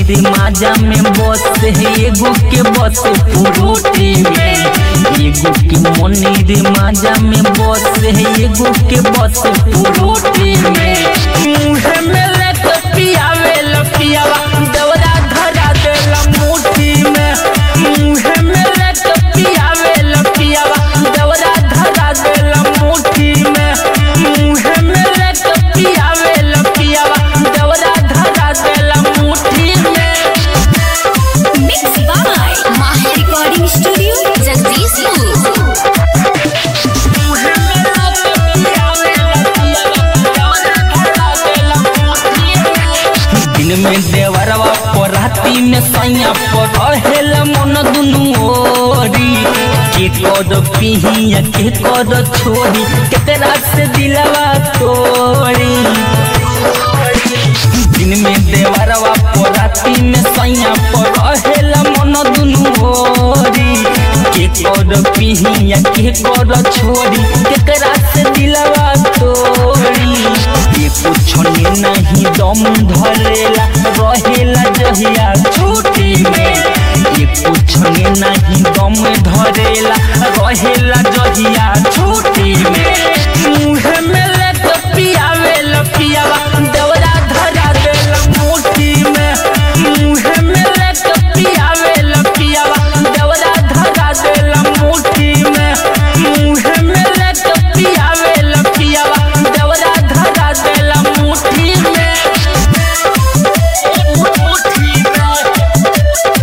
रे माजा में बस है एगो के बस फ्रूटी में एगो के मनी रे माजा में बस है एगो के बस फ्रूटी में मुँह में लेके पियावे लपियावा दवरा धरा देला मुट्ठी में मुँह में लेके पियावे लपियावा दवरा धरा देला मुट्ठी में मुँह में लेके पियावे लपियावा दवरा धरा देला मुट्ठी में Mixed by Maha Recording Studio, Jagdishpur. दिन में देवरवा पर राती में सैया पर रहेल मन दुनू ओरी के कद पिहिया के कद छोड़ी केतरा से दिलवा तोड़ी दिन में देवरवा पर राती में सैया पर रहेल मन दुनू ओरी के कद पिहिया के कद छोड़ी केतरा से दिलवा तोड़ी ये कुछ नहीं दम धरेला रहेला जहिया छुट्टी में ये कुछ नहीं दम धरेला रहेला जहिया छुट्टी में मुँह में लेके पियावे लपियावा दवरा धरा देला मुट्ठी में मुँह में लेके पियावे लपियावा दवरा धरा देला मुट्ठी में मुँह में लेके पियावे लपियावा दवरा धरा देला मुट्ठी में मुट्ठी में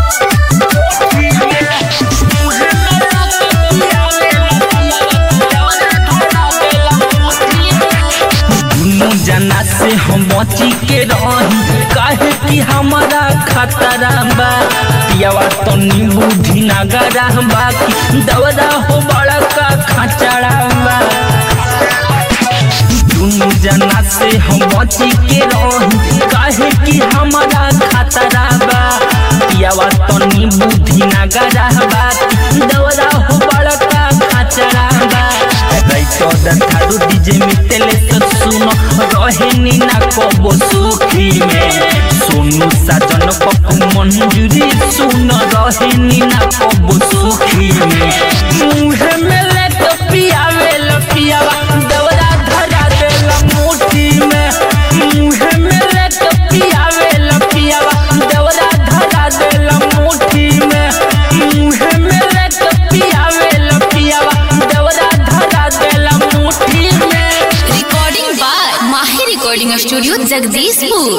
दुनू जना से हम बची के रही काहे कि हमारा खतरा बा पियावा तो नींबू धिनागरा बाकी दवरा हो बड़ा का खचड़ा बा दुनू जना से हम बची के रही काहे कि हमारा खतरा बा पियावा तो नींबू धिनागरा बाकी दवरा हो बड़ा का खचड़ा बा राइटर थारू डीजे मितेले सब सुनो रहेनी ना कबो सुखी में सोनू साजन पप्पू मंजूरी सुनो रहेनी ना कबो सुखी में मुँह में लेके पियावे लपियावा दवरा धरा देला मुट्ठी में मुँह में लेके पियावे लपियावा दवरा धरा देला मुट्ठी में मुँह में लेके पियावे लपियावा दवरा धरा देला मुट्ठी में Recording by Maha Recording Studio, Jagdishpur.